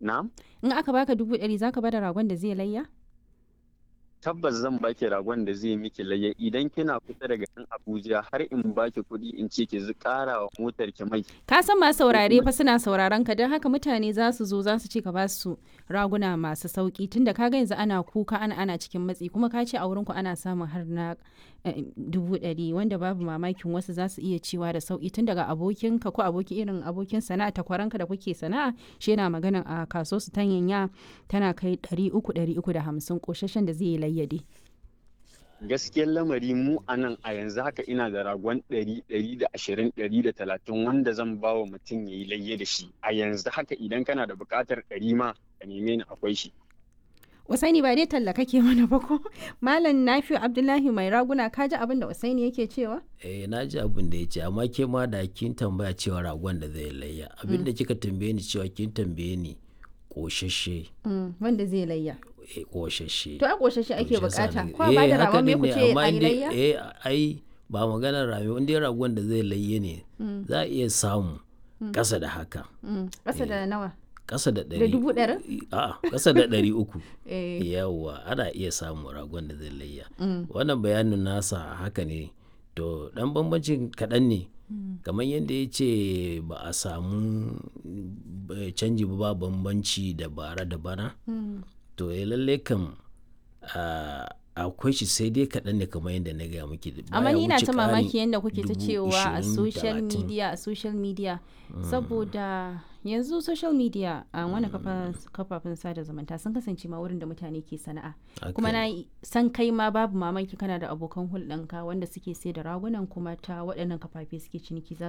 na in aka baka dubu ɗari zaka bada ragon da zai layya tabbas zan baki ragon da zai miki layya idan kina kusa daga nan Abuja har in baki kuɗi in ce ki ƙara wa motar ki mai ka san masu saurare fa suna sauraron ka don haka mutane za su zo za su ce ka ba su raguna masu sauki tunda ka ga yanzu ana kuka ana ana cikin matsi kuma ka ce a wurin ku ana samun har na eh, dubu ɗari wanda babu mamakin wasu za su iya cewa da sauki tun daga abokinka ko aboki irin abokin sana'a takwaranka da kuke sana'a shi yana magana a kaso su tanyanya tana kai ɗari uku ɗari uku da hamsin ƙoshashen da zai yi layyade. gaskiyar lamari mu a nan a yanzu haka ina da ragon ɗari ɗari da ashirin ɗari da talatin wanda zan ba wa mutum ya yi layya da shi a yanzu haka idan kana da buƙatar ɗari ma ka neme ni akwai shi Usaini ba dai talla kake mana ba ko? Malam Nafi'u Abdullahi mai raguna ka ji abin da Usaini yake cewa? eh na ji abin da ya ce amma ke ma da kin tambaya cewa ragon da zai layya abin da kika tambaye ni cewa kin tambaye ni koshashe Mm, wanda zai layya. eh koshashe To a ƙoshashe ake Yaushe sa bukata. na- Ko a ba da eh, haka ragon me din ku ne, ce amma a yi dai- layya? eh ai ba maganar rami in dai ragon da zai layye ne za a iya samu ƙasa da haka Mm, Ƙasa da nawa? ƙasa da Da ɗari dubu ɗarin? a'a ƙasa da ɗari uku Eh. yawwa ana iya samun ragon da zai layya wannan bayanin nasa haka ne to ɗan bambancin kaɗan ne kamar yadda ya ce ba a samu eh, canji ba ba bambanci da bara da bana to ya lalle kam ah, akwai shi sai dai kaɗan ne kamar yadda na gaya miki Amma baya ni na wuce ta ƙarin mamaki yadda kuke ta dubu cewa a ishirin, social talatin. media a social media saboda yanzu social media a wani kafafen sada zumunta sun kasance ma wurin da mutane ke sana'a Haka kuma ne. na yi- san kai ma babu mamaki kana da abokan hulɗanka wanda suke sai da ragunan kuma ta waɗannan kafafe suke ciniki za